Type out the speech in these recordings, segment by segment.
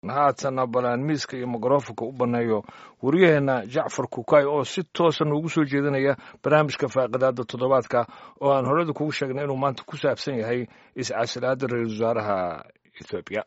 haatana balaan miiska iyo mikrofonka u banneeyo waryaheena jacfar kukay oo si toosa noogu soo jeedinaya barnaamijka faaqidaada toddobaadka oo aan horeda kugu sheegnay inuu maanta ku saabsan yahay iscasilaada ra-iisul wasaaraha ethoobiya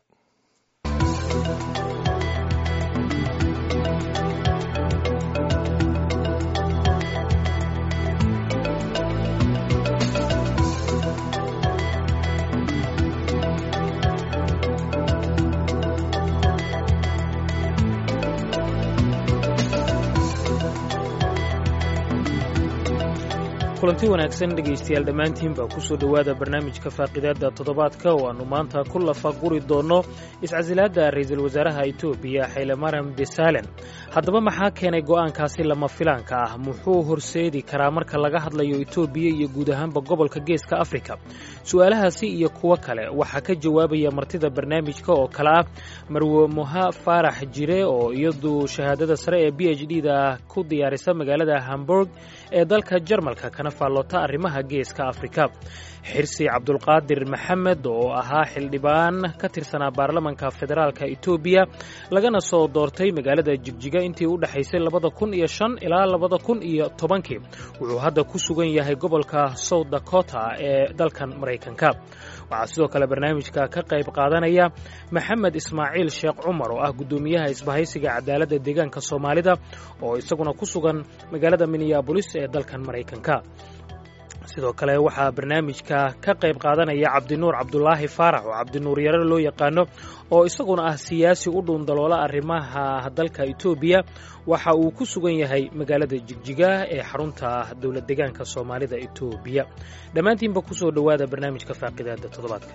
kulanti wanaagsan dhegaystayaal dhammaantiin baa ku soo dhowaada barnaamijka faaqidaadda toddobaadka oo aannu maanta ku lafaguri doonno iscasilaadda ra'iisul wasaaraha etoobiya xaylemaram desalen haddaba maxaa keenay go'aankaasi lama filaanka ah muxuu horseedi karaa marka laga hadlayo etoobiya iyo guud ahaanba gobolka geeska afrika su'aalahaasi iyo kuwo kale waxaa ka jawaabaya martida barnaamijka oo kale ah marwe moha faarax jire oo iyadu shahaadada sare ee b h d da ku diyaarisa magaalada hamburg ee dalka jarmalka kana faalloota arrimaha geeska afrika xirsi cabdulqaadir maxamed oo ahaa xildhibaan ka tirsanaa baarlamanka federaalka etoobiya lagana soo doortay magaalada jigjiga intii u dhexaysay labada kun iyo shan ilaa labada kun iyo tobankii wuxuu hadda ku sugan yahay gobolka south dakota ee dalkan maraykanka waxaa sidoo kale barnaamijka ka qayb qaadanaya maxamed ismaaciil sheekh cumar oo ah guddoomiyaha isbahaysiga cadaaladda deegaanka soomaalida oo isaguna ku sugan magaalada minneabolis ee dalkan maraykanka sidoo kale waxaa barnaamijka ka qayb qaadanaya cabdinuur cabdulaahi faarax oo cabdinuur yare loo yaqaano oo isaguna ah siyaasi u dhuundaloola arrimaha dalka etoobiya waxa uu ku sugan yahay magaalada jigjiga ee xarunta dowlad deegaanka soomaalida etoobiya dhammaantiinba kusoo dhowaada barnaamijka faaqidaada toddobaadka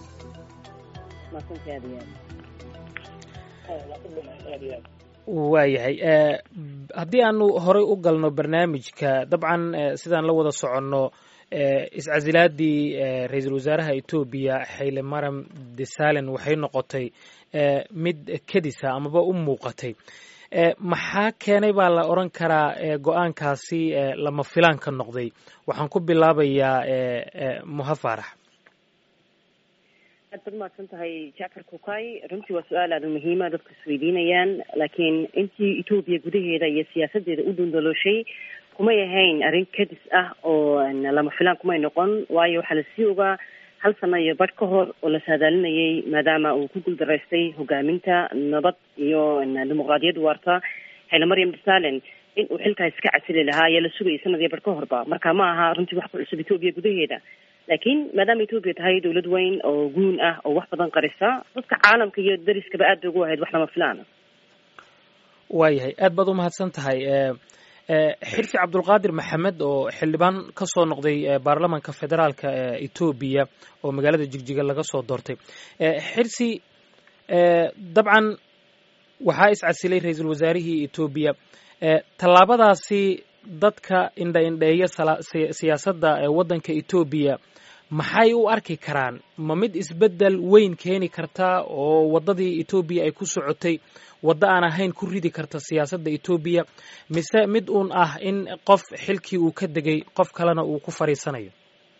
waayahay haddii aanu horey u galno barnaamijka dabcan sidaan la wada soconno iscasilaadii ra-iisul wasaaraha etoobiya xayle maram desalen waxay noqotay mid kedisa amaba u muuqatay maxaa keenay baa la odran karaa go-aankaasi lama filaan ka noqday waxaan ku bilaabayaa moha faarax aad baad mahadsan tahay jacfar kukay runtii waa su-aal aada muhiima dadku isweydiinayaan laakiin intii etoobiya gudaheeda iyo siyaasadeeda u dhundalooshay kumay ahayn arrin kadis ah oo lama filaan kumay noqon waayo waxaa lasii ogaa hal sano iyo badh ka hor oo la saadaalinayay maadaama uu ku guuldaraystay hogaaminta nabad iyo dimuqraadiyad waarta xayla maryam desalen in uu xilkaa iska casili lahaa ayaa la sugayay sanad iyo badh ka horba marka ma aha runtii wax ku cusub etoobiya gudaheeda laakiin maadaama etoobiya tahay dawlad weyn oo guun ah oo wax badan qarisa dadka caalamka iyo dariskaba aad bay ugu ahayd wax lama filaana waayahay aad baad umahadsan tahay xirsi cabdulqaadir maxamed oo xildhibaan ka soo noqday baarlamanka federaalka etoobiya oo magaalada jigjiga laga soo doortay xirsi dabcan waxaa iscasilay ra-iisul wasaarihii etoobiya tallaabadaasi dadka indha indheeya siyaasadda waddanka etoobiya maxay u arki karaan ma mid isbeddel weyn keeni karta oo waddadii etoobiya ay ku socotay waddo aan ahayn ku ridi karta siyaasadda etoobiya mise mid uun ah in qof xilkii uu ka degay qof kalena uu ku fadhiisanayo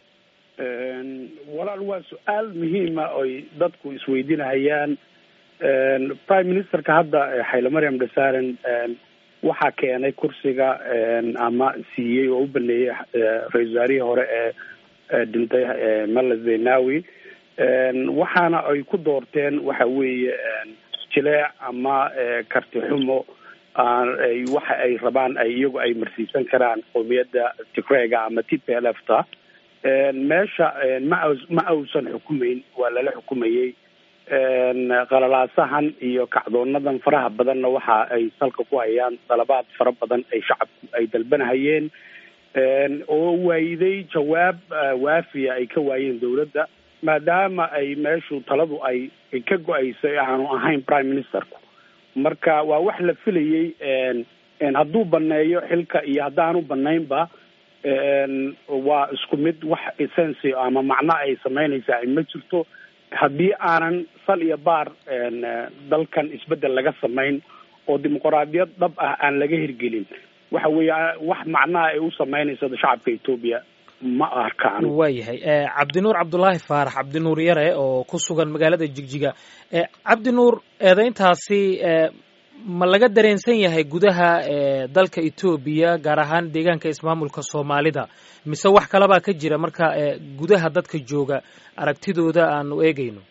walaal waa su-aal muhiima oy dadku isweydiinahayaan prime ministerka hadda xayle maryam desaren waxaa keenay kursiga ama siiyey oo u baneeyey ra-isul wasaarihii hore ee dhintay mala zenawi waxaana ay ku doorteen waxa weeye jileec ama karti xumo waxa ay rabaan ay iyagu ay marsiisan karaan qowmiyadda tigrega ama t p l f ta meesha ma ma ausan xukumeyn waa lala xukumayey qalalaasahan iyo kacdoonadan faraha badanna waxa ay salka ku hayaan dalabaad fara badan ay shacabku ay dalbanahayeen oo waayiday jawaab waafiya ay ka waayeen dawladda maadaama ay meeshu taladu ay ka go-aysay aanu ahayn prime ministerku marka waa wax la filayey hadduu baneeyo xilka iyo haddaanu banaynba waa isku mid wax essency ama macno ay samaynaysaa ma jirto haddii aanan sal iyo baar dalkan isbeddel laga samayn oo dimuqraadiyad dhab ah aan laga hirgelin waxa weeya wax macnaha ay u samaynayso shacabka etoobiya ma arkaan waayahay cabdinuur cabdulaahi faarax cabdinuur yare oo ku sugan magaalada jigjiga cabdinuur eedeyntaasi ma laga dareensan yahay gudaha dalka etoobiya gaar ahaan deegaanka ismaamulka soomaalida mise wax kalabaa ka jira marka gudaha dadka jooga aragtidooda aanu eegayno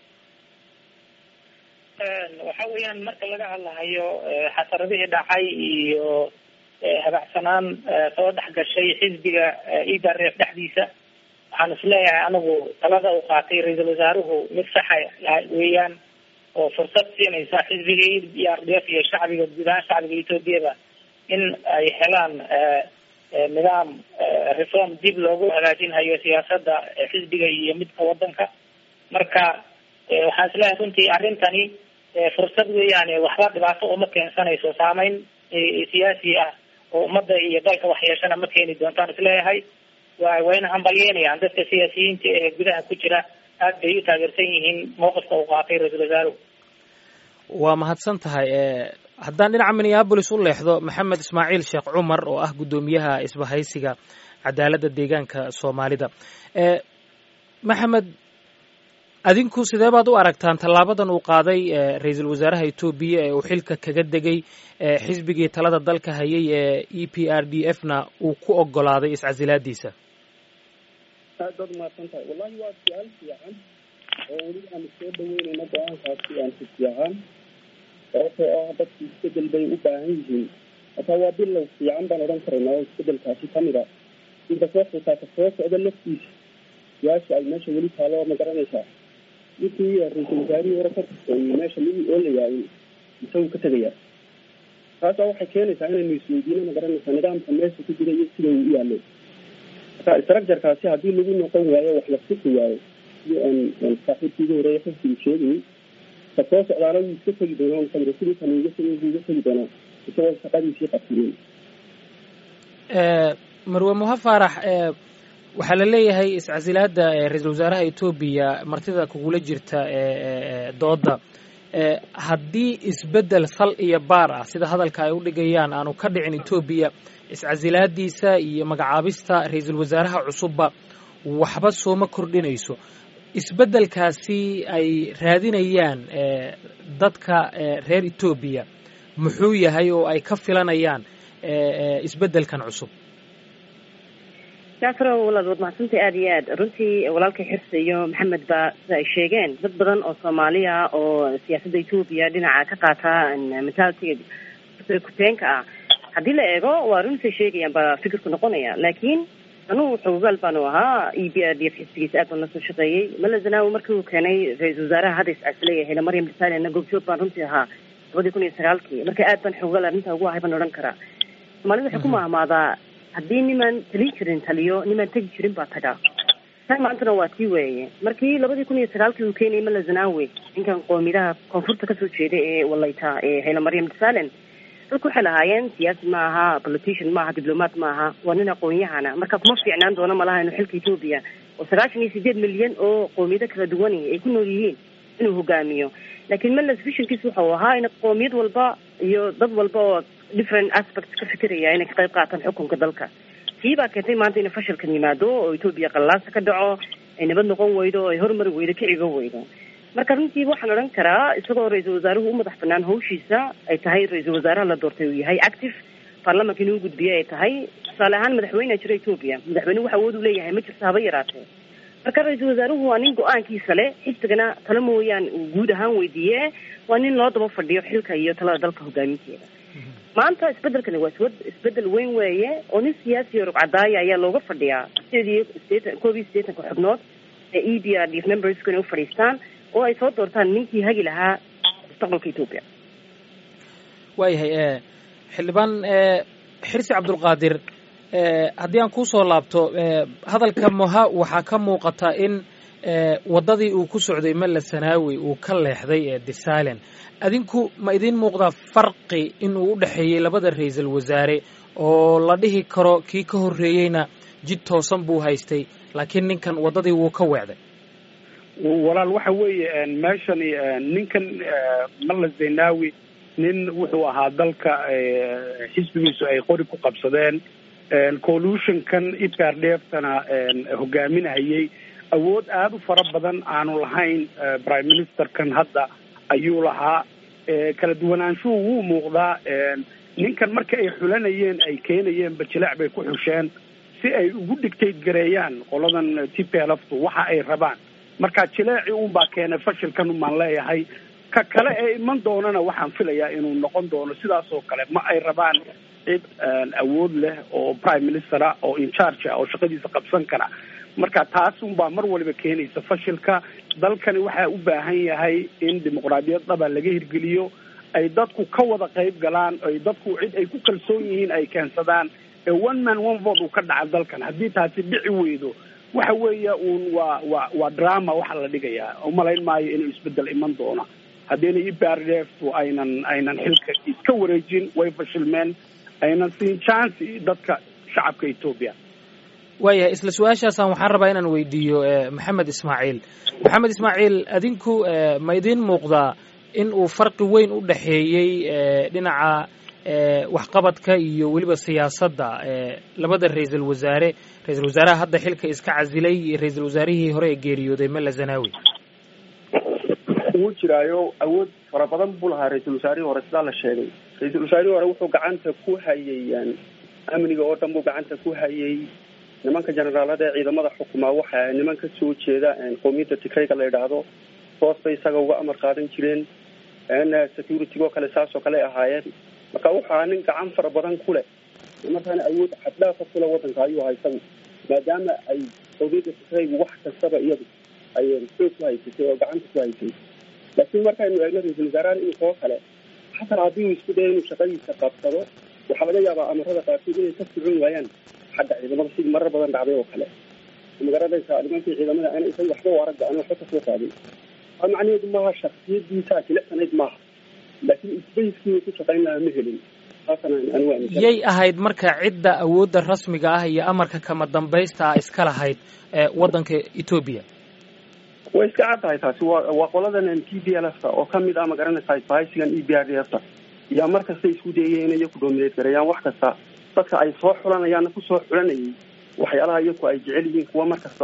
waxa weeyaan marka laga hadlahayo xasaradihii dhacay iyo habacsanaan soo dhex gashay xisbiga idareef dhexdiisa waxaan isleeyahay anigu talada uu qaatay ra-iisul wasaaruhu mid saxa weeyaan oo fursad siinaysa xisbiga e r d f iyo shacbiga guud ahaan shacbiga etoobiyaba in ay helaan nidaam reform dib loogu hagaajinhayo siyaasada xisbiga iyo midka wadanka marka waxaan isleeyahay runtii arrintani fursad weeyaan waxba dhibaato uma keensanayso saameyn siyaasi ah oo ummadda iyo dalka waxyeeshana ma keeni doontaan isleeyahay wa wayna hambalyeynayaan dadka siyaasiyiinta ee gudaha ku jira aad bay u taageersan yihiin mowqifka uu qaatay ra-iisul wasaaruhu waa mahadsan tahay haddaan dhinaca minneabolis u leexdo maxamed ismaaciil sheekh cumar oo ah guddoomiyaha isbahaysiga cadaaladda deegaanka soomaalida maxamed adinku sidee baad u aragtaan tallaabadan uu qaaday ra-iisul wasaaraha etoobiya ee uu xilka kaga degay xisbigii talada dalka hayay ee e p r d f na uu ku ogolaaday iscasilaadiisa aad baad umahadsan tahay wallahi waa su-aal fiican oo weli aanu soo dhaweynayno go-aankaasi aan si fiican sababtoo ah dadku isbedel bay u baahan yihiin hataa waa bilow fiican baan odhan karaynaa oo isbedelkaasi kamid a inta soo xitaa ka soo socda laftiisa su-aasha ay meesha weli taalo ma garanaysaa ninkii ra-iisul wasaarihii hore ka tirsaeyey meesha midii oolayaa isagu ka tegayaa taasa waxay keenaysaa inaynu isweydiino ma garanaysaa nidaamka meesha ku jira iyo sida uu u yaalo marka structurekaasi haddii lagu noqon waayo wax la suki waayo sidii aan saaxiibkiiga horeeya xifsigu sheegayay ka soo socdaana wuu iska tegi doonaa musamre sidii kan uga tegi wuu iga tegi doonaa isagoo shaqadiisii qabsinin marwe muha faarax waxaa la leeyahay iscasilaada ra-iisul wasaaraha etoobiya martida kugula jirta dooda haddii isbedel sal iyo baar ah sida hadalka ay u dhigayaan aanu ka dhicin etoobiya iscasilaadiisa iyo magacaabista ra-iisul wasaaraha cusubba waxba sooma kordhinayso isbeddelkaasi ay raadinayaan dadka reer etoobiya muxuu yahay oo ay ka filanayaan isbeddelkan cusub jacfaro walaad waad mahadsantay aada iyo aad runtii walaalkay xirse iyo maxamed ba sida ay sheegeen dad badan oo soomaaliya oo siyaasadda etoobiya dhinaca ka qaata mentalitiga kuteenka ah haddii la eego waa runtay sheegayaan baa fikirku noqonaya laakiin anugu xogogaal baanu ahaa e b r d f xisbigiisa aad baan la soo shaqeeyey mala zanaawi markii uu keenay ra-iisul wasaaraha hadda iscasileeya hele maryam desalena goobjoog baan runtii ahaa labadii kun iyo sagaalkii marka aad baan xogogaal arrinta ugu ahay baan odhan karaa soomaalida waxay ku mahmaadaa haddii nimaan talin jirin taliyo nimaan tegi jirin baa tagaa tan maantana waa tii weeye markii labadii kun iyo sagaalkii uu keenayay mala zanaawi ninkan qoomidaha koonfurta kasoo jeeda ee walayta ee hele maryam desalen dadku waxay lahaayeen siyaasi ma aha politician maaha diblomaat ma aha waa nin aqoon-yahana marka kuma fiicnaan doono malaha inuu xilka etoobiya oo sagaashan iyo sideed milyan oo qoomiyado kala duwani ay ku nool yihiin inuu hogaamiyo laakiin meles visionkiis wuxuu ahaa in qoomiyad walba iyo dad walba oo different aspects ka fikiraya inay ka qayb qaataan xukunka dalka tii baa keentay maanta inay fashilkan yimaado oo etoobiya qallaasa ka dhaco ay nabad noqon weydo oo ay horumari weydo ka cigo weydo marka runtii waxaan odhan karaa isagoo ra-iisul wasaaruhu u madax banaan hawshiisa ay tahay ra-iisul wasaaraha la doortay uu yahay active baarlamanka inuu gudbiye ay tahay tusaale ahaan madaxweyne jira etoobiya madaxweyne wax awood u leeyahay ma jirto haba yaraatee marka ra-iisul wasaaruhu waa nin go-aankiisa leh xisbigana talo mooyaan uu guud ahaan weydiiye waa nin loo daba fadhiyo xilka iyo talada dalka hogaaminteeda maanta isbedelkani waa iswad isbedel weyn weeye oo nin siyaasi o rugcadaaya ayaa looga fadhiyaa sideed iyo sideetan koob iyo siddeetanka xubnood ee e b r d memberska inay ufadhiistaan oo ay soo doortaan ninkii hagi lahaa mustaqbalka etoobiya waayahay xildhibaan xirsi cabdulqaadir haddii aan kuusoo laabto hadalka moha waxaa ka muuqata in waddadii uu ku socday malla sanaawi uu ka leexday ee disalen adinku ma idiin muuqdaa farqi in uu u dhexeeyey labada ra-iisul wasaare oo la dhihi karo kii ka horreeyeyna jid toosan buu haystay laakiin ninkan waddadii wuu ka weecday walaal waxa weeye meeshani ninkan malla zenawi nin wuxuu ahaa dalka xisbigiisu ay qori ku qabsadeen collusionkan ipardheeftana hogaaminahayay awood aada u fara badan aanu lahayn prime ministerkan hadda ayuu lahaa kala duwanaanshuhu wuu muuqdaa ninkan marka ay xulanayeen ay keenayeen bajileec bay ku xusheen si ay ugu dictate gareeyaan qoladan t p lftu waxa ay rabaan marka jileeci unbaa keenay fashilkan umaan leeyahay ka kale ee iman doonana waxaan filayaa inuu noqon doono sidaas oo kale ma ay rabaan cid awood leh oo prime ministera oo incharge ah oo shaqadiisa qabsan kara marka taas unbaa mar waliba keenaysa fashilka dalkani waxaa u baahan yahay in dimuqraadiyad dhaba laga hirgeliyo ay dadku ka wada qayb galaan ay dadku cid ay ku kalsoon yihiin ay keensadaan ee one man one vote uu ka dhaca dalkan haddii taasi dhici weydo waxa weeya uun waa waa waa drama waxa la dhigayaa umalayn maayo inuu isbedel iman doono haddiina iprdftu aynan aynan xilka iska wareejin way fashilmeen aynan siin chance dadka shacabka etoobiya waayahay isla su-aashaasaan waxaan rabaa inaan weydiiyo maxamed ismaaciil maxamed ismaaciil adinku ma idiin muuqdaa in uu farqi weyn u dhexeeyey dhinaca waxqabadka iyo weliba siyaasadda labada ra-iisul wasaare ra-isul wasaaraha hadda xilka iska casilay iyo ra-iisul wasaarihii hore ee geeriyooday mela zanawi wuu jiraayo awood fara badan buu lahaa ra-iisul wasaarihii hore sidaa la sheegay ra-iisul wasaarihii hore wuxuu gacanta ku hayay amniga oo dhan buu gacanta ku hayay nimanka generaalada ee ciidamada xukumaa waxa niman ka soo jeeda qowmiyadda tigrayga la yidhaahdo hoos bay isaga uga amar qaadan jireen security oo kale saas oo kale ahaayeen marka wuxu ahaa nin gacan fara badan ku leh markaana awood xaddhaafa kule wadanka ayuu ahaa isagu maadaama ay qowmiyadda tigraygu wax kastaba iyadu ay xoog ku haysatay oo gacanta ku haysay laakiin markaynu eegno ra-iisul wasaarahan inkoo kale xataa haddii uu isku dayo inuu shaqadiisa qabsado waxaa laga yaabaa amarada qaarkood inay ka socon waayaan xagga ciidamada sidii marar badan dhacday oo kale magaranaysa nimankii ciidamada ana isaga waxba u aragga ana waxba kasoo qaadin aa macnaheedu maaha shaksiyadiisa jilicsanayd maaha laakiin isbayskii ku shaqayn lahaa ma helin yay ahayd marka cidda awoodda rasmiga ah iyo amarka kama dambaysta ah iska lahayd waddanka etoobiya way iska cad tahay taasi waa waa qoladan t d l f ta oo kamid ah magaranaysa bahaysigan e b r d f ta yaa mar kasta isku dayaya inay iyaku doomineed gareeyaan wax kasta dadka ay soo xulanayaanna kusoo xulanayay waxyaalaha iyaku ay jecel yihiin kuwa mar kasta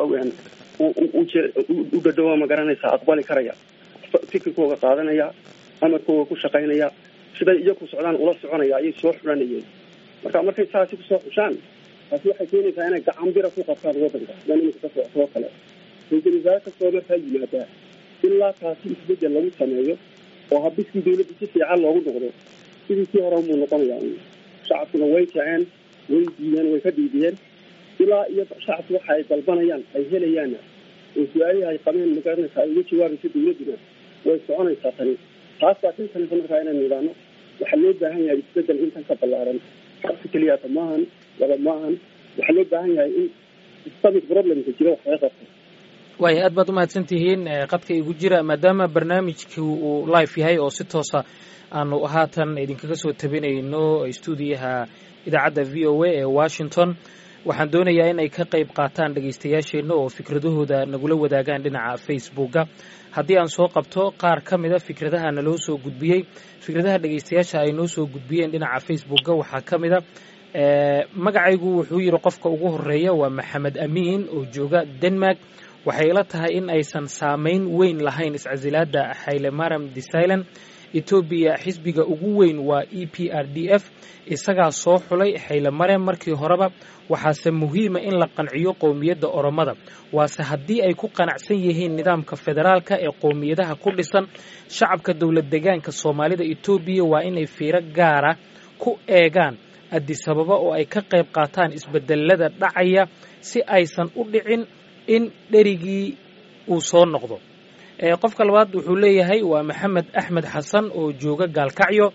u dhadhowa magaranaysa aqbali karaya fikirkooga qaadanaya amarkooga ku shaqaynaya siday iyaku socdaan ula soconaya ayay soo xulanayeen marka markay saasi kusoo xushaan taasi waxay keenaysaa inay gacan bira ku qabtaan wadanka sidan iminka ka socotoo kale ra-iisul wasaare kastoo markaa yimaadaa ilaa taasi isbedel lagu sameeyo oo habiskii dawladda si fiican loogu noqdo sidii kii hore umuu noqonayaa shacabkuna way jaceen way diideen way ka dhiidiyeen ilaa iyo shacabku waxa ay dalbanayaan ay helayaanna oo su-aalihii ay qabeen magaranaysa ay uga jawaabaysa dawladduna way soconaysaa tani taas baa kinsanaysa markaa inaynu idhaahno waxaa loo baahan yahay isbedel intan ka ballaaran xabsi keliyata maahan laba maahan waxaa loo baahan yahay in systemic problemka jira wax laga qabto waaya aad baad umahadsan tihiin qadka igu jira maadaama barnaamijku uu live yahay oo si toosa aanu haatan idinkaga soo tabinayno stuudiyaha idaacadda v o a ee washington waxaan doonayaa in ay ka qayb qaataan dhegaystayaasheenna oo fikradahooda nagula wadaagaan dhinaca facebooka haddii aan soo qabto qaar ka mida fikradaha naloo soo gudbiyey fikradaha dhegaystayaasha ay noo soo gudbiyeen dhinaca facebooka waxaa ka mida magacaygu wuxuu yidhi qofka ugu horeeya waa maxamed amiin oo jooga denmark waxay ila tahay in aysan saamayn weyn lahayn iscasilaada haylemaram desilon etoobiya xisbiga ugu weyn waa e p r d f isagaa soo xulay haylemarem markii horeba waxaase muhiima in la qanciyo qowmiyadda oromada waase haddii ay ku qanacsan yihiin nidaamka federaalka ee qowmiyadaha ku dhisan shacabka dowlad degaanka soomaalida etoobiya waa inay fiiro gaara ku eegaan adisababa oo ay ka qayb qaataan isbedelada dhacaya si aysan u dhicin in dherigii uu soo noqdo qofka labaad wuxuu leeyahay waa maxamed axmed xasan oo jooga gaalkacyo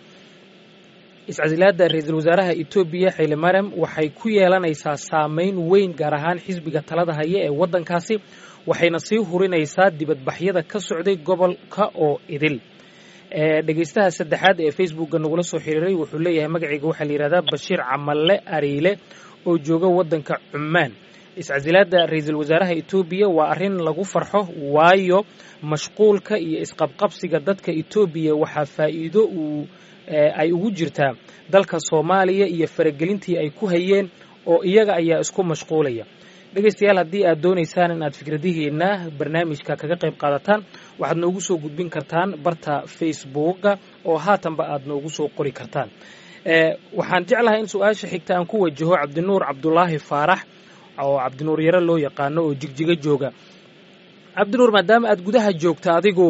iscasilaada ra-iisul wasaaraha etoobiya xaylemarem waxay ku yeelanaysaa saameyn weyn gaar ahaan xisbiga talada haya ee waddankaasi waxayna sii hurinaysaa dibadbaxyada ka socday gobolka oo idil dhegaystaha saddexaad ee facebookga nagula soo xiriiray wuxuu leeyahay magacayga waxaa la yihahdaa bashiir camalle ariile oo jooga waddanka cumaan iscasilaada ra-iisul wasaaraha etoobiya waa arrin lagu farxo waayo mashquulka iyo isqabqabsiga dadka etoobiya waxaa faa'iido uu ay ugu jirtaa dalka soomaaliya iyo faragelintii ay ku hayeen oo iyaga ayaa isku mashquulaya dhegaystayaal haddii aad doonaysaan in aad fikradihiina barnaamijka kaga qayb qaadataan waxaad noogu soo gudbin kartaan barta facebooka oo haatanba aad noogu soo qori kartaan waxaan jeclahay in su-aasha xigta aan ku wajaho cabdinuur cabdulaahi faarax oo cabdinuur yare loo yaqaano oo jigjiga jooga cabdinuur maadaama aad gudaha joogta adigu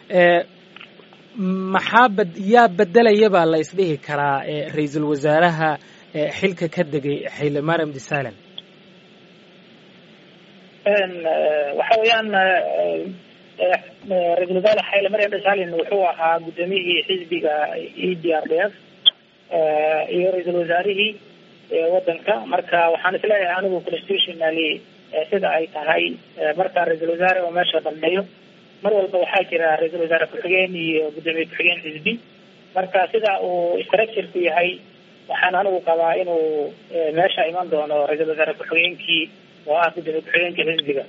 maxaa bad yaa bedelaya baa la isdhihi karaa ra-iisul wasaaraha xilka ka degay xayle mariam desalan waxa weeyaan ra-isul wasaare xayle mariam desalin wuxuu ahaa guddoomiyihii xisbiga e d r d f iyo ra-iisul wasaarihii wadanka marka waxaan isleeyahay anigu constitutionally sida ay tahay marka ra-iisul wasaare oo meesha dhameeyo mar walba waxaa jira ra-iisul wasaare ku-xigeen iyo guddoomiye ku-xigeen xisbi marka sida uu structureku yahay waxaan anigu qabaa inuu meesha iman doono ra-iisul wasaare ku-xigeenkii oo ah guddoomiye ku-xigeenkii xisbiga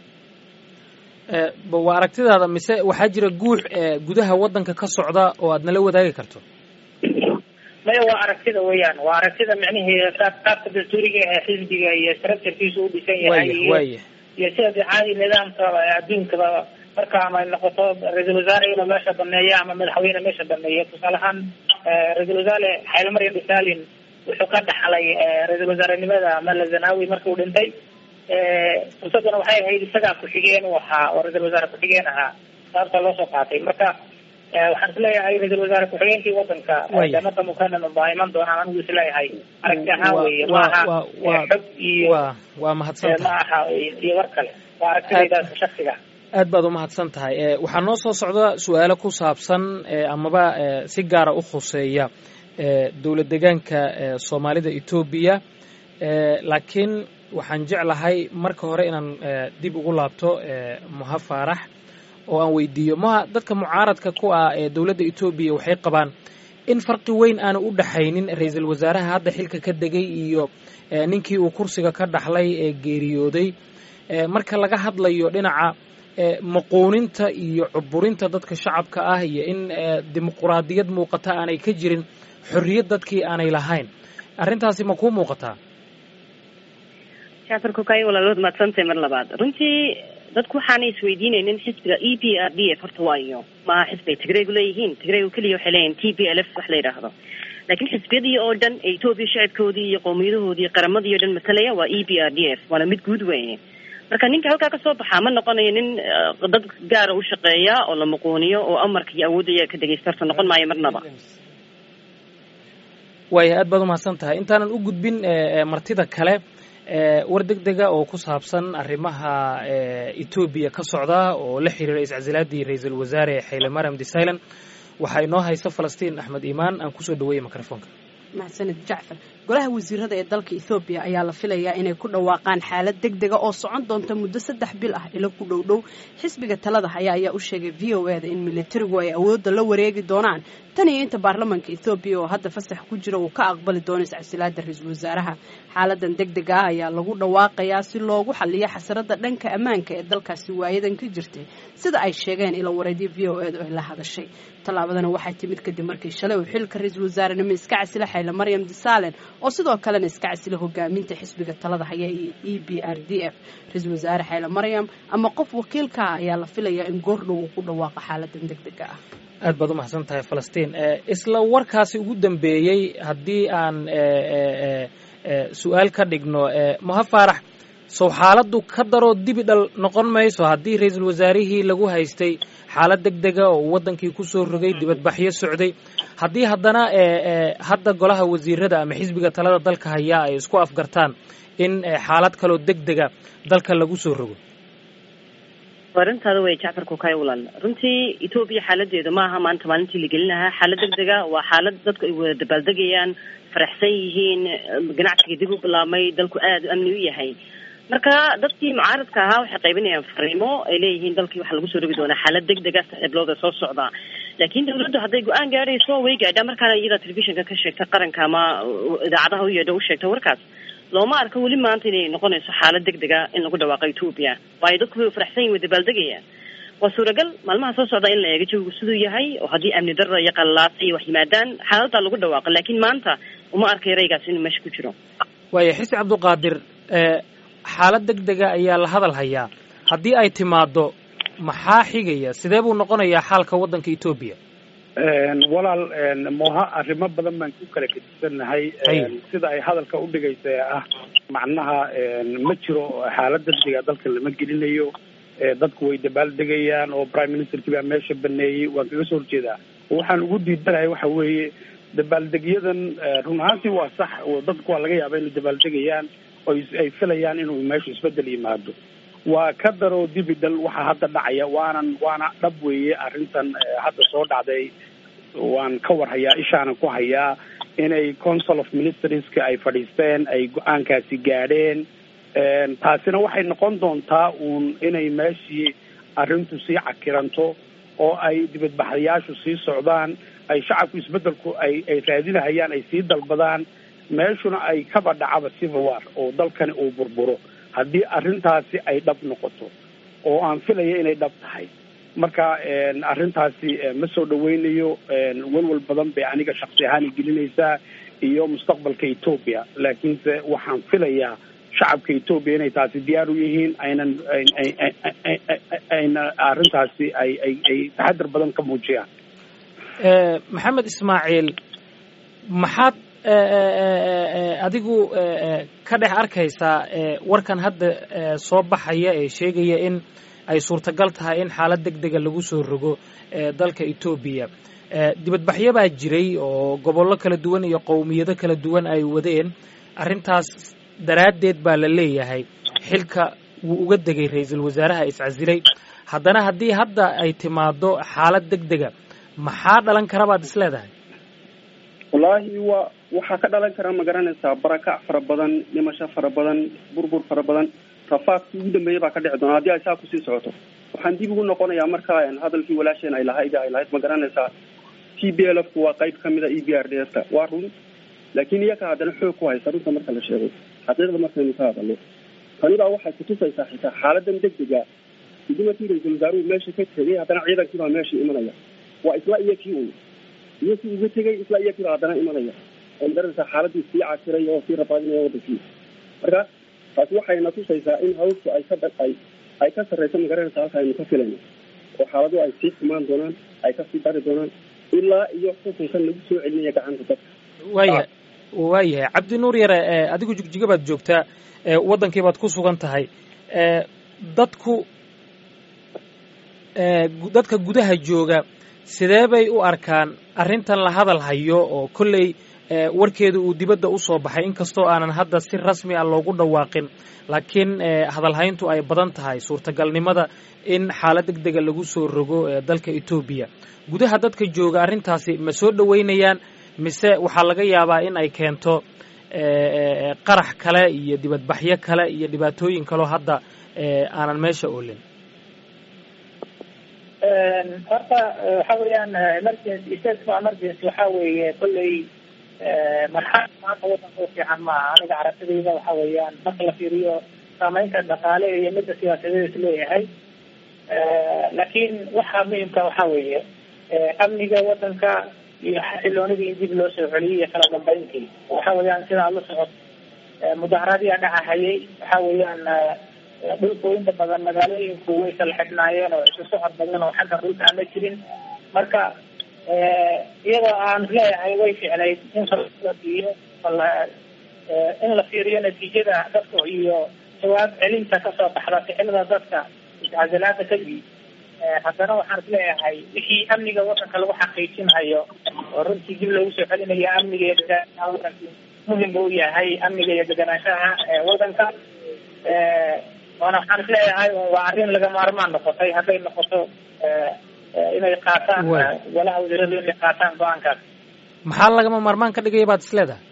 waa aragtidaada mise waxaa jira guux gudaha waddanka ka socda oo aad nala wadaagi karto maya waa aragtida weeyaan waa aragtida micnihii qaabka dastuuriga ee xisbiga iyo structurekiisu u dhisan yahay waya iyo sida de caadi nidaamka adduunkaba marka ama noqoto ra-iisul wasaare inuu meesha baneeyo ama madaxweyne meesha baneeyo tusaale ahaan ra-iisul wasaare xayle mariam desalin wuxuu ka dhaxlay ra-iisul wasaarenimada mala zanawi markuu dhintay fursadana waxay ahayd isagaa ku-xigeen u ahaa oo ra-isul wasaare ku-xigeen ahaa sababta loo soo qaatay marka waxaan isleeyahay ra-isul wasaare ku-xigeenkii wadanka jamada mukanan baa iman doonaan anigu isleeyahay aragti ahaan weye maaha xog iyo waa mahadsan ma aha iyo war kale waa aragtidaydaas shaksiga aad baad umahadsan tahay waxaa noo soo socda su-aalo ku saabsan amaba si gaara u khuseeya dowlad degaanka soomaalida etoobiya laakiin waxaan jeclahay marka hore inaan dib ugu laabto muha faarax oo aan weydiiyo maha dadka mucaaradka ku ah ee dowladda etoobiya waxay qabaan in farqi weyn aanu u dhaxaynin ra-iisul wasaaraha hadda xilka ka degay iyo ninkii uu kursiga ka dhaxlay ee geeriyooday marka laga hadlayo dhinaca maquuninta iyo cuburinta dadka shacabka ah iyo in dimuquraadiyad muuqata aanay ka jirin xorriyad dadkii aanay lahayn arrintaasi ma kuu muuqataa jacfar kokay walaalood maadsantahay mar labaad runtii dadku waxaanay isweydiinaynin xisbiga e p r d f horta waayo maaha xisbigay tigraygu leeyihiin tigraygu keliya waxay leeyihin t p l f wax la yidhaahdo laakiin xisbiyadii oo dhan ee etoobiya shacabkoodii iyo qowmiyadahoodii qaramadii o dhan matalaya waa e p r d f waana mid guud weeye marka ninka halkaa kasoo baxaa ma noqonayo nin dad gaara u shaqeeya oo la muquuniyo oo amarka iyo awoodda iyaga ka dhegeysta horta noqon maayo marnaba waaya aad baad umahadsan tahay intaanan u gudbin martida kale war deg dega oo ku saabsan arrimaha etoobiya ka socda oo la xiriira iscasilaadii ra-iisul wasaare xayle mariam desalan waxaa inoo haysa falastiin axmed iimaan aan kusoo dhaweeyey microfonka mahadsanid jacfar golaha wasiirada ee dalka ethoobiya ayaa la filayaa inay ku dhawaaqaan xaalad deg dega oo socon doonta muddo saddex bil ah ilo ku dhow dhow xisbiga talada haya ayaa u sheegay v o eda in militarigu ay awoodda la wareegi doonaan tan iyo inta baarlamaanka ethoobiya oo hadda fasax ku jira uu ka aqbali doono iscasilaada ra-iisul wasaaraha xaaladan deg dega ah ayaa lagu dhawaaqayaa si loogu xaliyo xasarada dhanka ammaanka ee dalkaasi waayadan ka jirtay sida ay sheegeen ilo wareedyo v o eda oo la hadashay tallaabadana waxay timid kadib markii shalay uu xilka ra-iisul wasaarenimo iska casila xayle maryam desaalen oo sidoo kalena iska casila hogaaminta xisbiga talada haya ee e b r d f ra-iisul wasaare xayle maryam ama qof wakiilka ah ayaa la filayaa in goordhow uu ku dhawaaqo xaaladan deg dega ah aad baad umahadsan tahay falastiin isla warkaasi ugu dambeeyey haddii aan su-aal ka dhigno maha faarax sow xaaladdu ka daroo dibi dhal noqon mayso haddii ra-iisul wasaarihii lagu haystay xaalad deg dega oo waddankii kusoo rogay dibadbaxyo socday haddii haddana hadda golaha wasiirada ama xisbiga talada dalka hayaa ay isku afgartaan in xaalad kaloo deg dega dalka lagu soo rogo arintaada way jacfar kukay walaal runtii etoobiya xaaladeedu maaha maanta maalintii la gelin lahaa xaalad deg dega waa xaalad dadku ay wada dabaaldegayaan faraxsan yihiin ganacsiga dib u bilaabmay dalku aada u amni u yahay marka dadkii mucaaradka ahaa waxay qaybinayaan fariimo ay leeyihiin dalkii waxaa lagu soo rogi doonaa xaalad deg dega saaxiiblooda soo socda laakiin dawladdu hadday go-aan gaadhayso way gaadhaa markaana iyada telefishinka ka sheegta qaranka ama idaacadaha u yeedho u sheegta warkaas looma arko weli maanta inay noqonayso xaalad deg dega in lagu dhawaaqo etoobiya waayo dadku way faraxsan yihin way dabaaldegayaan waa suuragal maalmaha soo socda in la eego jawigu siduu yahay oo haddii amni darra iyo qalalaasa iyo wax yimaadaan xaaladdaa lagu dhawaaqo laakiin maanta uma arkay raygaas inuu meesha ku jiro waaya xisi cabduqaadir xaalad deg dega ayaa la hadal hayaa haddii ay timaaddo maxaa xigaya sidee buu noqonayaa xaalka waddanka etoobiya walaal moha arrimo badan baan ku kala gedisannahay sida ay hadalka udhigaysa ee ah macnaha ma jiro xaalad degdega dalka lama gelinayo dadku way dabaaldegayaan oo prime ministerkii baa meesha baneeyey waan kaga soo horjeedaa waxaan ugu diidanahay waxa weeye dabaaldegyadan run ahaantii waa sax dadku waa laga yaaba inay dabaaldegayaan oo ay filayaan inuu meeshu isbedel yimaado waa ka daro dibidal waxaa hadda dhacaya waanan waana dhab weeye arrintan hadda soo dhacday waan ka war hayaa ishaanan ku hayaa inay council of ministerska ay fadhiisteen ay go-aankaasi gaadheen taasina waxay noqon doontaa uun inay meeshii arrintu sii cakiranto oo ay dibadbaxayaashu sii socdaan ay shacabku isbedelku ay ay raadinahayaan ay sii dalbadaan meeshuna ay kaba dhacaba civil war oo dalkani uu burburo haddii arrintaasi ay dhab noqoto oo aan filaya inay dhab tahay marka arrintaasi ma soo dhaweynayo walwal badan bay aniga shaksi ahaan gelinaysaa iyo mustaqbalka etoobiya laakiinse waxaan filayaa shacabka etoobiya inay taasi diyaar u yihiin aynan ayna arrintaasi ay ay ay taxadar badan ka muujiyaan maxamed ismaaciil maxaad adigu ka dhex arkaysaa warkan hadda soo baxaya ee sheegaya in ay suurtagal tahay in xaalad deg dega lagu soo rogo dalka etoobiya dibadbaxyo baa jiray oo gobollo kala duwan iyo qowmiyado kala duwan ay wadeen arrintaas daraaddeed baa la leeyahay xilka wuu uga degay ra-iisul wasaaraha iscasilay haddana haddii hadda ay timaado xaalad deg dega maxaa dhalan kara baad is leedahay wallaahi waa waxaa ka dhalan kara ma garanaysaa barakac fara badan dhimasho fara badan burbur fara badan rafaadkii ugu dambeeyay baa ka dhici doona haddii ay saa kusii socoto waxaan dib ugu noqonayaa marka hadalkii walaasheen ay lahayd ay lahayd ma garanaysaa t b l f ku waa qayb kamid a e b r d s ka waa run laakiin iyaga haddana xoog ku haysa runta marka la sheego xaqiiqda markaynu ka hadalno tani baa waxay kutusaysaa xitaa xaaladan deg dega gudimarkii ra-iisul wasaaruhu meesha ka tegay haddana ciidankii baa meesha imanaya waa isla iyo kii un iyo kii uga tegay isla iyo kii baa haddana imanaya oo magaranaysaa xaaladii sii cakiray oo sii rabaadinaya wadankii marka taasi waxayna tusaysaa in hawsku ay ka ay ay ka sarreyso magaranaysa halka aynu ka filayno oo xaaladuhu ay sii xumaan doonaan ay kasii dari doonaan ilaa iyo xukunkan lagu soo celinaya gacanta dadka waayahay waayahay cabdi nuur yare adigu jigjiga baad joogtaa waddankii baad ku sugan tahay dadku dadka gudaha jooga sidee bay u arkaan arrintan la hadal hayo oo kolley warkeedu uu dibadda u soo baxay inkastoo aanan hadda si rasmi ah loogu dhawaaqin laakiin hadalhayntu ay badan tahay suurtagalnimada in xaalad deg dega lagu soo rogo dalka etoobiya gudaha dadka jooga arrintaasi ma soo dhoweynayaan mise waxaa laga yaabaa in ay keento qarax kale iyo dibadbaxyo kale iyo dhibaatooyin kaleo hadda aanan meesha oolin horta waxa weeyaan emergency state of emergency waxa weeye kolley marxalad maanta wadanka u fiican maaha aniga carabtadayda waxa weeyaan marka la fiiriyo saameynta dhaqaale iyo midda siyaasadeed is leeyahay laakiin waxa muhimka waxa weeye amniga wadanka iyo xasiloonidii in dib loo soo celiyay iyo kala dambeyntii waxa weeyaan sida aad la socod mudaharadiyaa dhacahayay waxa weeyaan dhulku inta badan magaalooyinku way kala xidhnaayeen oo isu socod badan oo xagga dhulka aan la jirin marka iyadoo aan leeyahay way ficnayd in la fiiriyo in la fiiriyo natiijada dadka iyo jawaab celinta kasoo baxda ficilada dadka iscasilaada kadib haddana waxaan is leeyahay wixii amniga wadanka lagu xaqiijinhayo oo runtii dib loogu soo celinayo amniga iyo deganaanshaha wadanka muhim u yahay amniga iyo deganaanshaha wadanka waana waxaan is leeyahay waa arrin laga maarmaan noqotay hadday noqoto inay qaataan walaha wasiiradu inay qaataan go-aankaas maxaa lagama maarmaan ka dhigaya baad is leedahay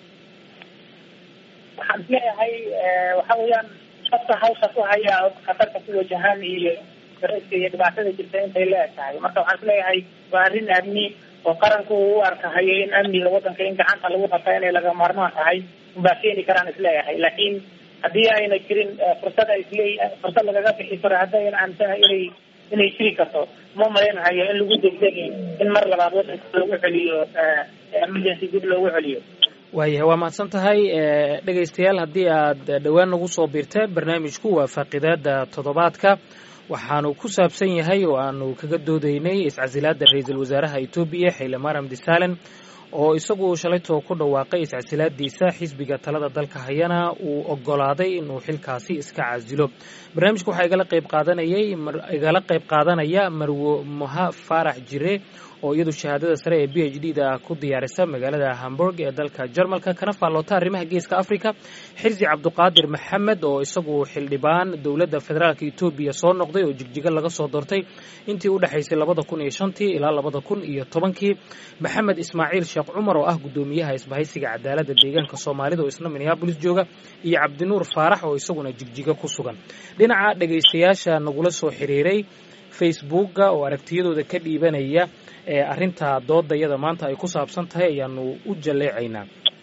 waxaan is leeyahay waxa weeyaan dadka hawsha ku haya khatarta ku wajahan iyo dareyska iyo dhibaatada jirta intay leeg tahay marka waxaan is leeyahay waa arrin amni oo qaranku uu u arkahayo in amniga wadanka in gacanta lagu qabta inay laga maarmaan tahay unbaa keeni karaan is leeyahay laakiin haddii ayna jirin fursad ay isleey fursad lagaga bixi karo haddayna aaminsanahay inay inay jiri karto ma malaynahayo in lagu degdegi in mar labaad wadanka lagu celiyo emergency dib loogu celiyo waayahay waa mahadsan tahay dhegaystayaal haddii aad dhowaan nagu soo biirteen barnaamijku waa faaqidaada toddobaadka waxaanu ku saabsan yahay oo aanu kaga doodaynay iscasilaadda ra-iisul wasaaraha etoobiya xayle maram disalen oo isagu shalaytoo ku dhawaaqay iscasilaadiisa xisbiga talada dalka hayana uu ogolaaday inuu xilkaasi iska casilo barnaamijka waxaa igala qayb qaadanayay igala qayb qaadanaya marwo moha faarax jire oo iyadu shahaadada sare ee b h d da ku diyaarisa magaalada hamburg ee dalka jarmalka kana faalloota arrimaha geeska africa xirsi cabduqaadir maxamed oo isagu xildhibaan dowladda federaalk etoobiya soo noqday oo jigjigo laga soo doortay intii u dhexaysay labada kun iyo shantii ilaa labada kun iyo tobankii maxamed ismaaciil sheekh cumar oo ah guddoomiyaha isbahaysiga cadaaladda deegaanka soomaalida oo isna minneabolis jooga iyo cabdinuur faarax oo isaguna jigjigo ku sugan dhinaca dhegaystayaasha nagula soo xiriiray facebookga oo aragtiyadooda ka dhiibanaya ee arrinta doodayada maanta ay ku saabsan tahay ayaanu u jalleecaynaa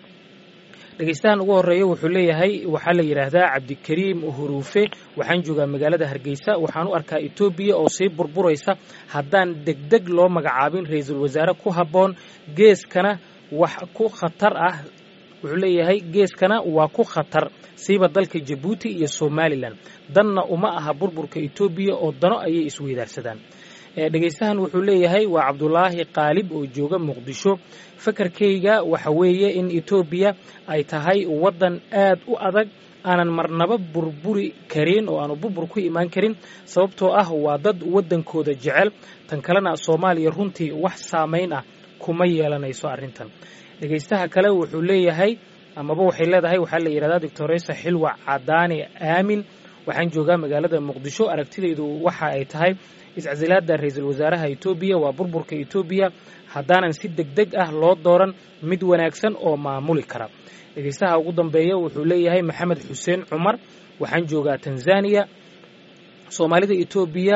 dhegaystahan ugu horreeya wuxuu leeyahay waxaa la yidhaahdaa cabdikariim huruufe waxaan joogaa magaalada hargeysa waxaan u arkaa etoobiya oo sii burburaysa haddaan degdeg loo magacaabin ra-iisul wasaare ku habboon geeskana wax ku khatar ah wuxuu leeyahay geeskana waa ku khatar siiba dalka jabuuti iyo somalilan danna uma aha burburka etoobiya oo dano ayay isweydaarsadaan dhegaystahan wuxuu leeyahay waa cabdulaahi qaalib oo jooga muqdisho fakarkayga waxa weeye in etoobiya ay tahay waddan aad u adag aanan marnaba burburi karin oo aanu burbur ku imaan karin sababtoo ah waa dad waddankooda jecel tan kalena soomaaliya runtii wax saamayn ah kuma yeelanayso arrintan dhegaystaha kale wuxuu leeyahay amaba waxay leedahay waxaa la yidhahdaa doctoresa xilwa cadaani aamin waxaan joogaa magaalada muqdisho aragtidaydu waxa ay tahay iscasilaada ra-iisul wasaaraha etoobiya waa burburka etoobiya haddaanan si deg deg ah loo dooran mid wanaagsan oo maamuli kara dhegaystaha ugu dambeeya wuxuu leeyahay maxamed xuseen cumar waxaan joogaa tanzaniya soomaalida etoobiya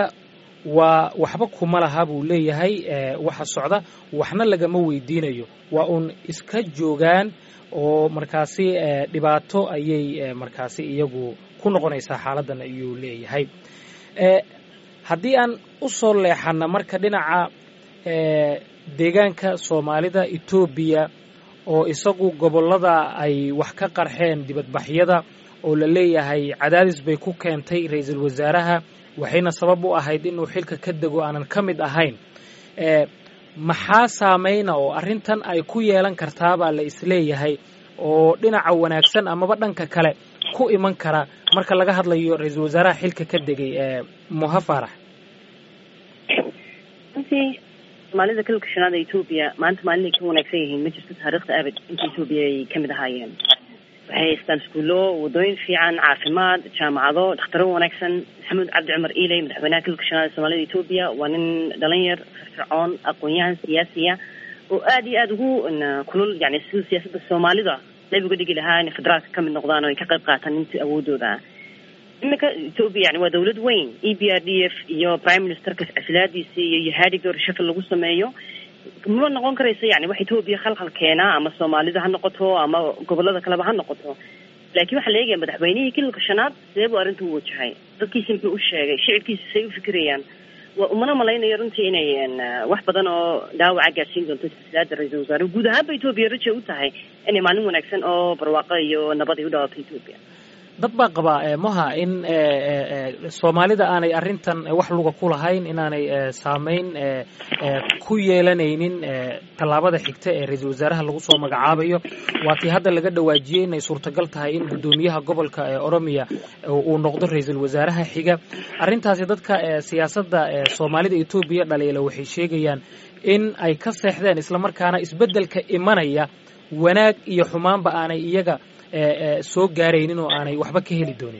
waa waxba kuma laha buu leeyahay waxa socda waxna lagama weydiinayo waa uun iska joogaan oo markaasi dhibaato ayay markaasi iyagu ku noqonaysaa xaaladan ayuu leeyahay haddii aan u soo leexana marka dhinaca deegaanka soomaalida etoobiya oo isagu gobollada ay wax ka qarxeen dibadbaxyada oo la leeyahay cadaadis bay ku keentay ra-iisul wasaaraha waxayna sabab u ahayd inuu xilka ka dego aanan ka mid ahayn maxaa saameyna oo arrintan ay ku yeelan kartaabaa la isleeyahay oo dhinaca wanaagsan amaba dhanka kale ku iman kara marka laga hadlayo ra-iisul wasaaraha xilka ka degay moha faarax runtii soomaalida kalka shanaad ee etoobiya maanta maalinay ka wanaagsan yihiin ma jirto taariikhda abad inta etoobiya ay kamid ahaayeen waxay haystaan iskuullo wadooyin fiican caafimaad jaamacado dhakhtaro wanaagsan maxamuud cabdi cumar iiley madaxweynaha kalka shanaad ee soomaalida etoobiya waa nin dhalinyar firfircoon aqoon-yahan siyaasiya oo aada iyo aada ugu kulul yani siduu siyaasadda soomaalida qayb uga dhigi lahaa inay federaalka kamid noqdaan oo ay ka qayb qaataan intii awoodooda ah iminka etoobiya yani waa dawlad weyn e b r d f iyo prime ministerka casilaadiisi iyo yahadiga reshafal lagu sameeyo ma noqon karayso yani wax etoobiya khalkhal keenaa ama soomaalida ha noqoto ama gobolada kaleba ha noqoto laakiin waxaa la eegaya madaxweynihii kililka shanaad sidee buu arrinta u wajahay dadkiisi muxuu u sheegay shicibkiisi say u fikirayaan waa umana malaynayo runtii inay wax badan oo dhaawaca gaadsiin doonto silsilaada ra-iisul wasaare guud ahaanba etoobiya raja u tahay inay maalin wanaagsan oo barwaaqo iyo nabad ay u dhawaato etoobiya dad baa qabaa moha in soomaalida aanay arrintan wax luga ku lahayn inaanay saameyn ku yeelanaynin tallaabada xigta ee ra-iisul wasaaraha lagu soo magacaabayo waatii hadda laga dhawaajiyey inay suurtagal tahay in guddoomiyaha gobolka ee oromiya uu noqdo ra-iisul wasaaraha xiga arrintaasi dadka siyaasadda soomaalida etoobiya dhaliila waxay sheegayaan in ay ka seexdeen islamarkaana isbeddelka imanaya wanaag iyo xumaanba aanay iyaga soo gaaraynin oo aanay waxba ka heli doonin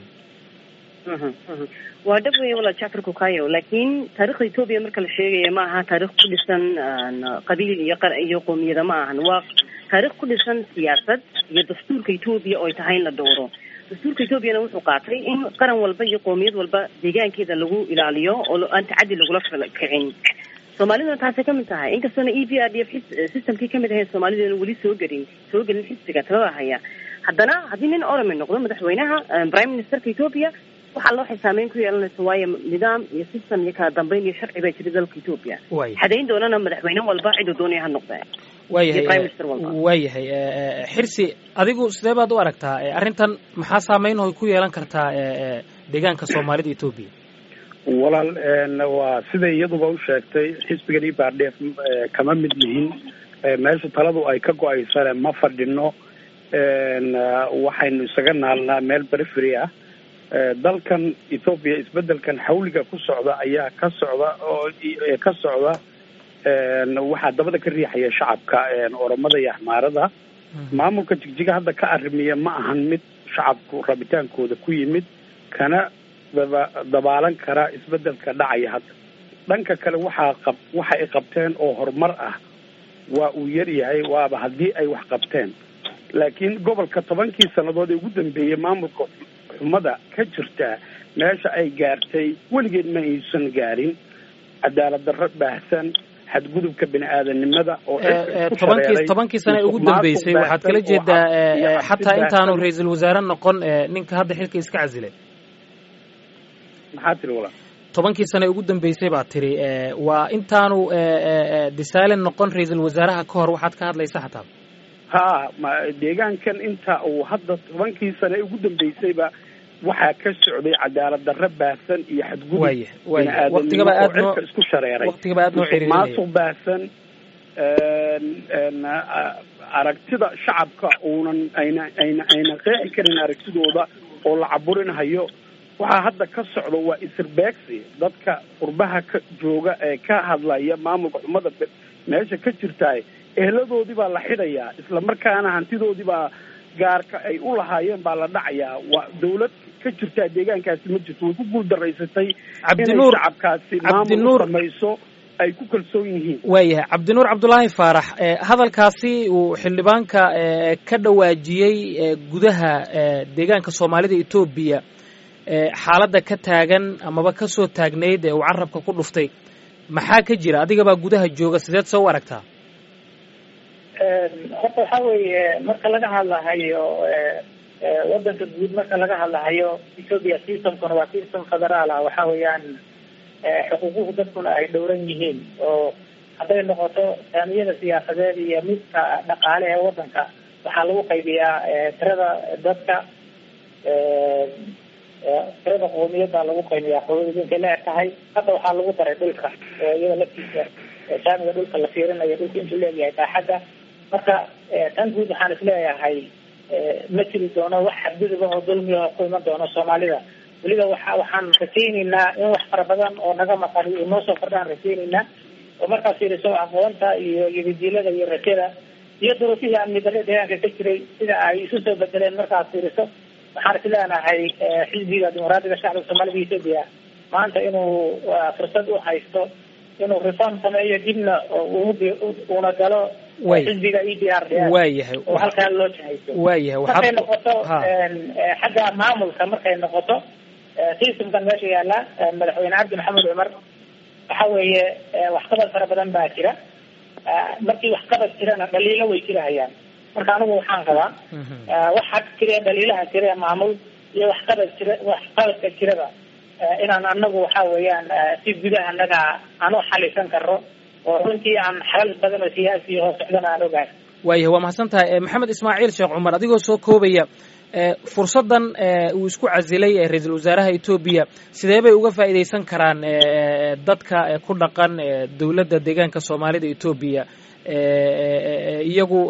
waa dhab wey walaal jacfar kukayo laakiin taarikhda etoobiya marka la sheegayo ma aha taarikh ku dhisan qabiil iyo iyo qoomiyada ma ahan waa taarikh ku dhisan siyaasad iyo dastuurka etoobiya oo ay tahay in la dhowro dastuurka etoobiyana wuxuu qaatay in qaran walba iyo qoomiyad walba deegaankeeda lagu ilaaliyo oo aan tacaddi lagula kicin soomaaliduna taasay kamid tahay inkastoona e b r d f systemkii kamid ahayn soomaalidana weli soo gelin soo gelin xisbiga talada haya haddana haddii nin oromi noqdo madaxweynaha prime ministerka etoobiya waxaa loo xisaameyn ku yeelanaysa waayo nidaam iyo system iyo kala dambeyn iyo sharci baa jira dalka etoobiya xadayn doonana madaxweyne walba ciduu doonaya ha noqdee waayahay prime minister walba waayahay xirsi adigu sidee baad u aragtaa arrintan maxaa saameyn oo ku yeelan kartaa deegaanka soomaalida etoobiya walaal waa siday iyaduba u sheegtay xisbigan i baardheef kama mid lihin meesha taladu ay ka go-aysane ma fadhino waxaynu isaga naalnaa meel perifery ah dalkan ethoopia isbedelkan xawliga ku socda ayaa ka socda oo ka socda waxaa dabada ka riixaya shacabka oromada iyo axmaarada maamulka jigjiga hadda ka arrimiya ma ahan mid shacabku rabitaankooda ku yimid kana daba dabaalan kara isbedelka dhacaya hadda dhanka kale waxaa qab waxa ay qabteen oo horumar ah waa uu yar yahay waaba haddii ay wax qabteen laakiin gobolka tobankii sannadood ee ugu dambeeyey maamulka xumada ka jirta meesha ay gaartay weligeed ma aysan gaarin cadaalad darro baahsan xadgudubka bini aadanimada oo tobankii tobankii sane ugu dambeysay waxaad kala jeedaa xataa intaanu ra-iisul wasaare noqon ninka hadda xilka iska casilay maxaa tiri walaal tobankii sane ugu dambeysay baa tiri waa intaanu disalen noqon ra-iisul wasaaraha ka hor waxaad ka hadlaysa xataa ha ma deegaankan inta uu hadda tobankii sane ugu dambeysayba waxaa ka socday cadaalad darro baahsan iyo xadgudub waya waya waqtigaba aad noo cirka isku shareeray waqtigaba aad noo xiriirinaya maasuq baahsan aragtida shacabka uunan ayna ayna ayna qeexi karin aragtidooda oo la caburinhayo waxaa hadda ka socda waa isirbeegsi dadka qurbaha ka jooga ee ka hadlaya maamulka xumada meesha ka jirtaay eheladoodii baa la xidhayaa isla markaana hantidoodii baa gaarka ay u lahaayeen baa la dhacayaa waa dawlad ka jirtaa deegaankaasi ma jirto way ku guuldaraysatay cabdinuur inay shacabkaasi maamul cabdinuur samayso ay ku kalsoon yihiin waayahay cabdinuur cabdulaahi faarax hadalkaasi uu xildhibaanka ka dhawaajiyey gudaha deegaanka soomaalida etoobiya xaaladda ka taagan amaba ka soo taagnayd ee uu carabka ku dhuftay maxaa ka jira adigabaa gudaha jooga sideed soo u aragtaa horta waxa weeye marka laga hadlahayo wadanka guud marka laga hadlahayo ethoopia systemkuna waa system federaal ah waxa weeyaan xuquuquhu dadkuna ay dhowran yihiin oo hadday noqoto saamiyada siyaasadeed iyo midka dhaqaale ee wadanka waxaa lagu qaybiyaa tirada dadka tirada qoomiyada lagu qaybiyaa qoomiyadinkay la eg tahay hadda waxaa lagu daray dhulka iyada laftiisa saamiga dhulka la fiirinayo dhulka intuu leeyahay baaxadda marka tan guud waxaan isleeyahay ma jiri doono wax xadgudub ah oo dulmiah ku iman doono soomaalida weliba waxa waxaan rajayneynaa in wax fara badan oo naga maqan iyo noo soo kordhaan rajayneynaa oo markaas fiiriso aqoonta iyo yadidiilada iyo rajada iyo duruufihii amni darre deegaanka ka jiray sida ay isu soo bedeleen markaad fiiriso waxaan is leenahay xisbiga dimuqraadiga shacbiga soomaalida ethoopia maanta inuu fursad u haysto inuu reform sameeyo dibna uuna galo xisbiga e d r d waayahay oo halkaa loo jahayso waayahay markay waxaad noqoto xagga maamulka markay noqoto systemkan meesha yaala madaxweyne cabdi maxamed cumar waxa weeye waxqabad fara badan baa jira markii waxqabad jirana dhaliilo way jirahayaan marka anigu waxaan qabaa waxa jira dhaliilaha jira maamul iyo waxqabad jira waxqabadka jirada inaan anagu waxa weeyaan si gudaha anaga aan u xalisan karno oo runtii aan xalal badan oo siyaasi oo socdana aan ogahay waayahay waa mahadsan tahay maxamed ismaaciil sheekh cumar adigoo soo koobaya fursaddan uu isku casilay ra-iisul wasaaraha etoobiya sidee bay uga faa'iidaysan karaan dadka ku dhaqan dowladda deegaanka soomaalida etoobiya iyagu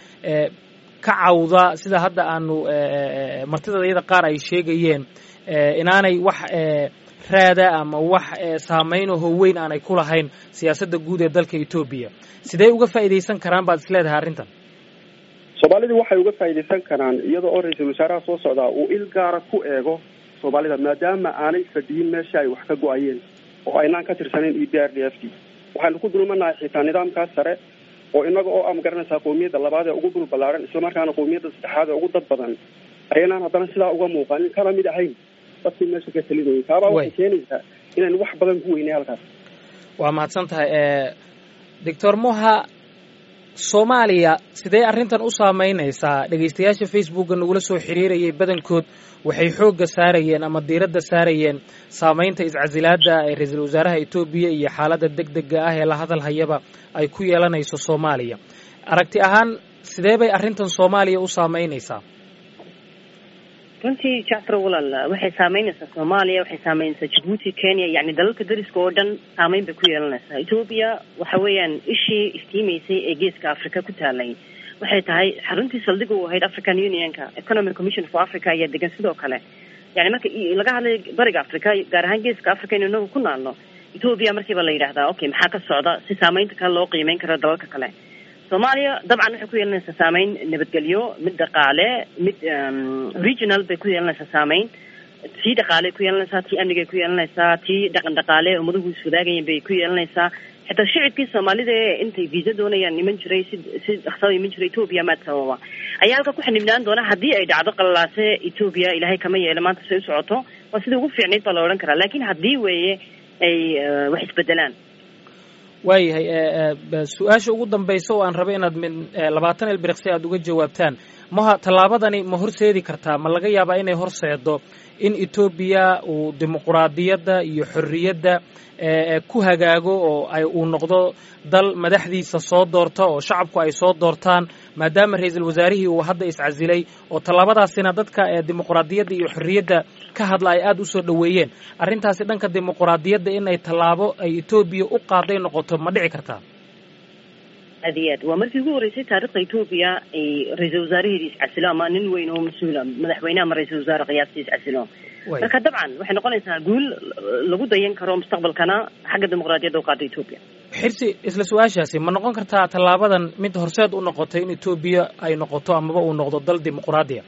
ka cawda sida hadda aanu martida iyada qaar ay sheegayeen inaanay wax raada ama wax saamayn oo weyn aanay ku lahayn siyaasadda guud ee dalka etoobiya sidee uga faa'iidaysan karaan baad isleedahay arrintan soomaalidu waxay uga faa'iidaysan karaan iyada oo ra-iisul wasaaraha soo socdaa uu il gaara ku eego soomaalida maadaama aanay fadhiyin meesha ay wax ka go-ayeen oo aynaan ka tirsanayn e b r d f d waxaynu ku dulmanahay xitaa nidaamkaas sare oo inaga oo a magaranaysaa qowmiyadda labaad ee ugu dhul ballaaran islamarkaana qowmiyadda saddexaad ee ugu dad badan ayaynaan haddana sidaa uga muuqanin kana mid ahayn dadkii meesha ka talidayay taabaa waxay keenaysaa inaynu wax badan ku weynay halkaas waa mahadsan tahay doctor moha soomaaliya sidee arrintan u saameynaysaa dhegaystayaasha facebookga nagula soo xiriirayay badankood waxay xoogga saarayeen ama diiradda saarayeen saamaynta iscasilaadda ee ra-iisul wasaaraha etoobiya iyo xaaladda deg dega ah ee la hadal hayaba ay ku yeelanayso soomaaliya aragti ahaan sidee bay arrintan soomaaliya u saameynaysaa runtii jacfar walaal waxay saameynaysaa soomaaliya waxay saameynaysaa jabuuti kenya yani dalalka dariska oo dhan saameyn bay ku yeelanaysaa ethoobia waxa weeyaan ishii iftiimaysay ee geeska africa ku taalay waxay tahay xaruntii saldhiga u ahayd african unionka economic commission for africa ayaa degan sidoo kale yani marka laga hadlay bariga africa gaar ahaan geeska africa inu inagu ku naalno ethoobia markiiba la yidhahdaa okay maxaa ka socda si saameynta kale loo qiimeyn karo dalalka kale soomaaliya dabcan waxay ku yeelanaysaa saameyn nabadgelyo mid dhaqaale mid regional bay ku yeelanaysaa saameyn tii dhaqaale ku yeelanaysaa tii amnigay ku yeelanaysaa tii dhaqan dhaqaale ummaduhu iswadaagayeen bay ku yeelanaysaa xitaa shicibkii soomaalida ee intay visa doonayaan iman jiray si si dhaqsada iman jiray ethoobia maad sababa ayaa halka ku xanibnaan doona haddii ay dhacdo qalalaase ethoobia ilaahay kama yeelo maanta say u socoto waa sidai ugu fiicnayd baa la odhan karaa laakiin haddii weeye ay wax isbedelaan waayahay su-aasha ugu dambaysa oo aan rabay inaad min labaatan ilbiriqsi aada uga jawaabtaan maha tallaabadani ma horseedi kartaa ma laga yaabaa inay horseedo in etoobiya uu dimuquraadiyadda iyo xorriyadda ku hagaago oo ay uu noqdo dal madaxdiisa soo doorta oo shacabku ay soo doortaan maadaama ra-iisul wasaarihii uu hadda iscasilay oo tallaabadaasina dadka dimuquraadiyadda iyo xorriyadda ka hadla ay aada u soo dhoweeyeen arrintaasi dhanka dimuquraadiyadda inay tallaabo ay etoobiya u qaaday noqoto ma dhici kartaa aad iyo aad waa markii ugu horreysay taarikhda etoobiya ay ra-iisul wasaaraheedii iscasilo ama nin weyn oo mas-uula madaxweyne ama ra-iisul wasaare qiyaastii iscasilo marka dabcan waxay noqonaysaa guul lagu dayan karo mustaqbalkana xagga dimuqraadiyadda u qaada etoobiya xirsi isla su-aashaasi ma noqon kartaa tallaabadan mid horseed u noqotay in etoobiya ay noqoto amaba uu noqdo dal dimuqraadiya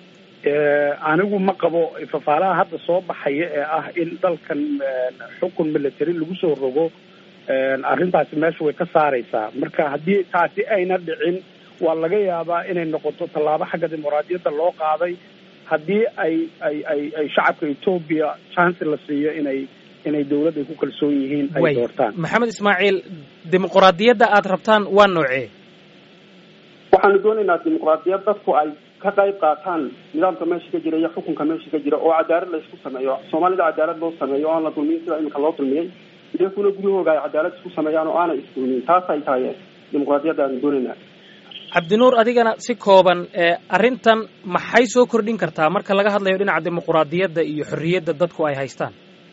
anigu ma qabo fafaalaha hadda soo baxaya ee ah in dalkan xukun military lagu soo rogo arrintaasi meesha way ka saaraysaa marka haddii taasi ayna dhicin waa laga yaabaa inay noqoto tallaabo xagga dimuqraadiyadda loo qaaday haddii ay ay ay ay shacabka etoobiya chance la siiyo inay inay dawladda ku kalsoon yihiin ay doortaan maxamed ismaaciil dimuqraadiyadda aada rabtaan waa noocee waxaanu doonaynaa dimuqraadiyad dadku ay ka qayb qaataan nidaamka meesha ka jira iyo xukunka meesha ka jira oo cadaalad la isku sameeyo soomaalida cadaalad loo sameeyo o aan la dulmiyin sida iminka loo dulmiyey iyakuna guryahooga ay cadaalad isku sameeyaan oo aanay isdulmiyin taas ay tahay dimuqraadiyadda aanu doonaynaa cabdinuur adigana si kooban arrintan maxay soo kordhin kartaa marka laga hadlayo dhinaca dimuqraadiyadda iyo xorriyadda dadku ay haystaan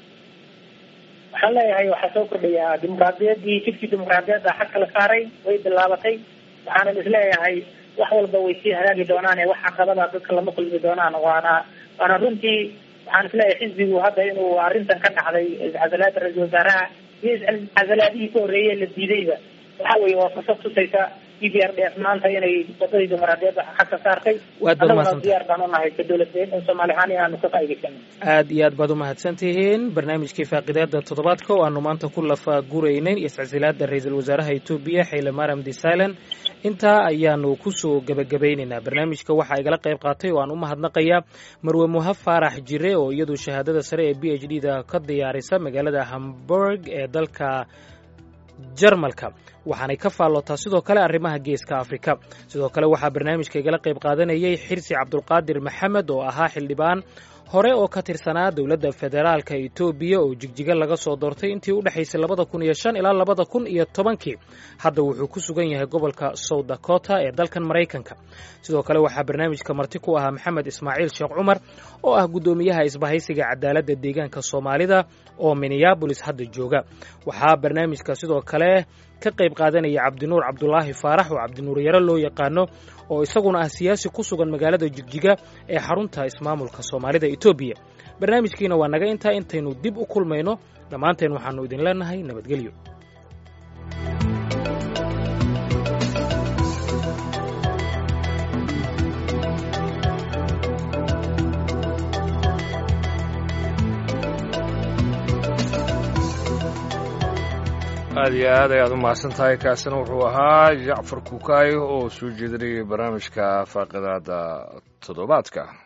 waxaan leeyahay waxaa soo kordhayaa dimuqraadiyaddii jidkii dimuqraadiyadda xag kala saaray way bilaabatay waxaanan isleeyahay wax walba way sii hagaagi doonaan ee wax caqabada dadka lama kulmi doonaan waana waana runtii waxaan isleeyahay xisbigu hadda inuu arrintan ka dhacday iscasalaada ra-iisul wasaaraha iyo iscasalaadihii ka horreeyey la diidayba waxa weeye waa fursad tusaysa e b r d f maanta inay wadadii dimuqraadiyadda xag ka saartay waad baad annaguna diyaar baan u nahay ka dowladeen in soomaali ahaan inaanu ka faa'idaysano aad iyo aad baad umahadsan tihiin barnaamijkii faaqidaada toddobaadka oo aanu maanta ku lafa guraynayn iscasilaada ra-iisul wasaaraha etoobiya xayle mariam desalan intaa ayaanu kusoo gebagabaynaynaa barnaamijka waxaa igala qayb qaatay oo aan u mahadnaqayaa marwe muhab faarax jire oo iyadu shahaadada sare ee b h d da ka diyaarisa magaalada hamburg ee dalka jarmalka waxaanay ka faallootaa sidoo kale arrimaha geeska afrika sidoo kale waxaa barnaamijka igala qayb qaadanayay xirsi cabdulqaadir maxamed oo ahaa xildhibaan hore oo ka tirsanaa dowladda federaalka etoobiya oo jigjiga laga soo doortay intii u dhexaysay labada kun iyo shan ilaa labada kun iyo tobankii hadda wuxuu ku sugan yahay gobolka south dakota ee dalkan maraykanka sidoo kale waxaa barnaamijka marti ku ahaa maxamed ismaaciil sheekh cumar oo ah guddoomiyaha isbahaysiga cadaaladda deegaanka soomaalida oo minneabolis hadda jooga waxaa barnaamijka sidoo kale ka qayb qaadanaya cabdinuur cabdulaahi faarax oo cabdinuur yaro loo yaqaano oo isaguna ah siyaasi ku sugan magaalada jigjiga ee xarunta ismaamulka soomaalida etoobiya barnaamijkiina waa naga intaa intaynu dib u kulmayno dhammaanteen waxaannu idin leenahay nabadgelyo aad iyo aad ayaad u mahadsan tahay kaasina wuxuu ahaa jacfar kukaay oo soo jeedinayay barnaamijka faaqidaada toddobaadka